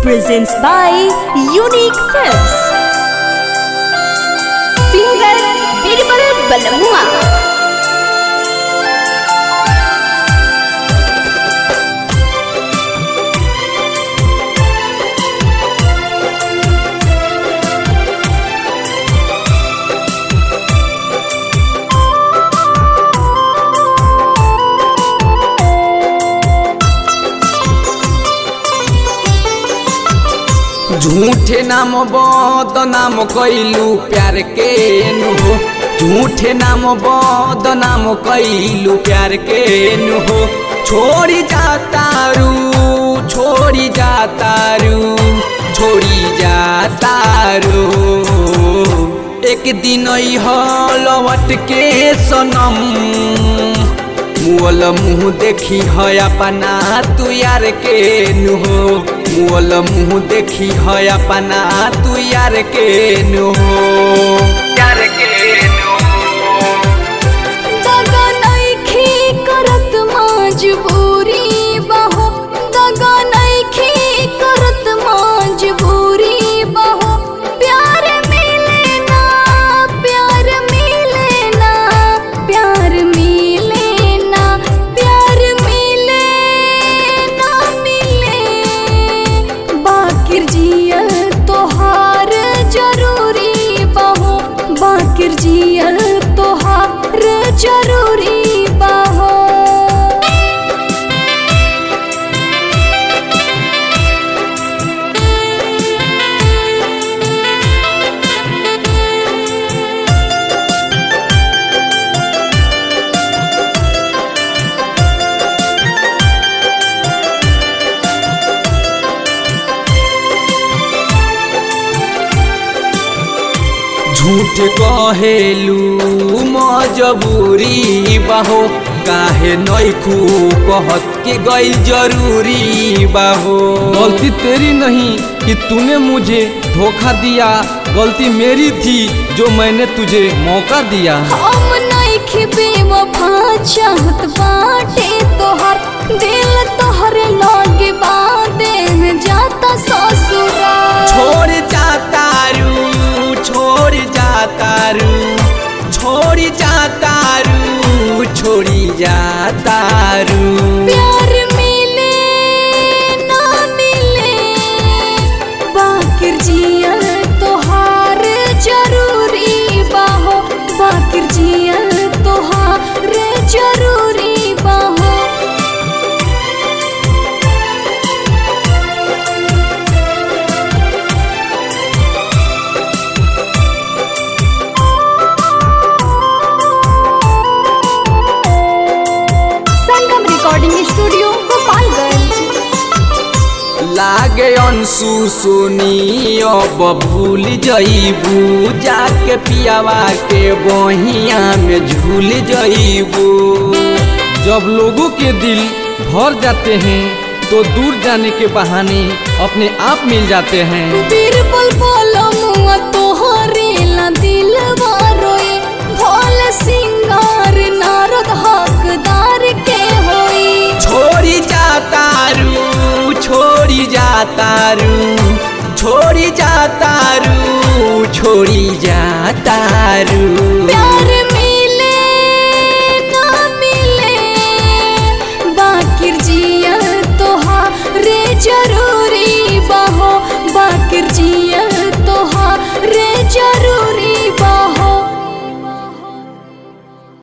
presents by Unique Films. Singer Birbal Balamua. झूठे नाम बदनाम कैलू प्यार के नुहो झूठे नाम बदनाम कैलू प्यार के नुहो छोड़ी जातारू छोड़ी जातारू छोड़ी जातारू एक दिन लौट के सनम मुअल मुँह देखी है अपना तू यार के नुहो मुअल मुँह देखी है अपना तू यार के नुहो यार के नुहो दगा नइखे करत मजबूरी बहो दगा नइखे करत मजबूरी बहो प्यार मिले ना प्यार मिले ना प्यार मिले ना प्यार मिले ना मिले बाकिर जियल तोहार जरूरी बहो बाकिर जियल तोहार जरूरी बहो झूठ कहेलू मजबूरी बाहो काहे नैखू कहत के गई जरूरी बाहो गलती तेरी नहीं कि तूने मुझे धोखा दिया गलती मेरी थी जो मैंने तुझे मौका दिया हम नइखे बेवफा चाहत बाटे तोहर दिल तोहरे लगे बादे जाता ससुरा छोड़ जातारू छोड़ जातारू छोड़ जातारू छोड़ी जातारू प्यार मिले ना मिले बाकिर जियल तोहार जरूरी बाहो बाकिर जियल तोहार जरूरी बाहो संगम रिकॉर्डिंग स्टूडियो गोपालगंज लागे अंशु सोनी अब भूल जईबू जाके पियावा के बहिया में झूल जईबू जब लोगों के दिल भर जाते हैं तो दूर जाने के बहाने अपने आप मिल जाते हैं बीरबल बोलो मुआ तोहरे ला दिल रोए भोल सिंगार नारद हकदार के होई छोड़ी जातारू छोड़ी जातारू छोड़ी जातारू छोड़ी जातारू प्यार